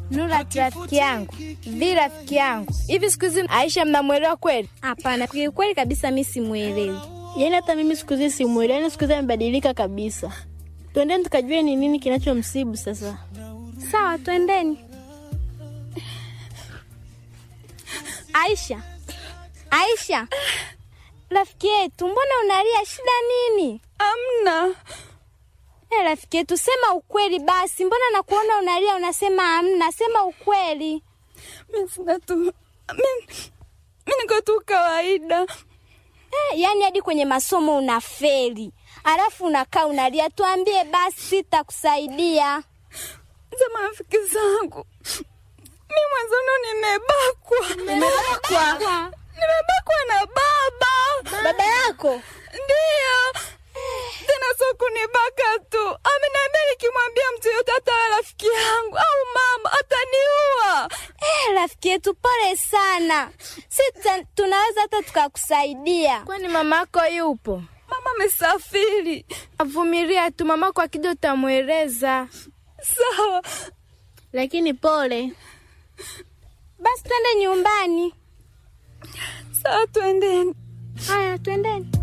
Nurati rafiki yangu, vi rafiki yangu, hivi siku hizi Aisha mnamwelewa kweli? Hapana, kiukweli kabisa mi simwelewi. Yaani hata mimi siku hizi simwelewi, yaani siku hizi amebadilika kabisa. Twendeni tukajue ni nini kinachomsibu sasa. Sawa, twendeni. Aisha, Aisha, rafiki yetu, mbona unalia? Shida nini? Amna. Eh, rafiki yetu, sema ukweli basi. Mbona nakuona unalia unasema amna? Sema ukweli. Mimi sina tu. Mimi mimi niko tu kawaida. Eh, yaani hadi kwenye masomo unafeli, alafu unakaa unalia. Tuambie basi, sitakusaidia. Za marafiki zangu. Mimi mwanzano nimebakwa. Umebakwa? Nimebakwa na baba. Baba yako Ndiyo. Tena sio kunibaka tu. Ameniambia nikimwambia mtu yote hata awe rafiki yangu au mama ataniua. Eh, rafiki yetu, pole sana. Si tuta- tunaweza hata tukakusaidia. Kwani mamako yupo? Mama amesafiri. Avumilia tu, mamako akija utamweleza. Sawa. lakini pole. Basi twende nyumbani. Sawa, twendeni. Haya, twendeni.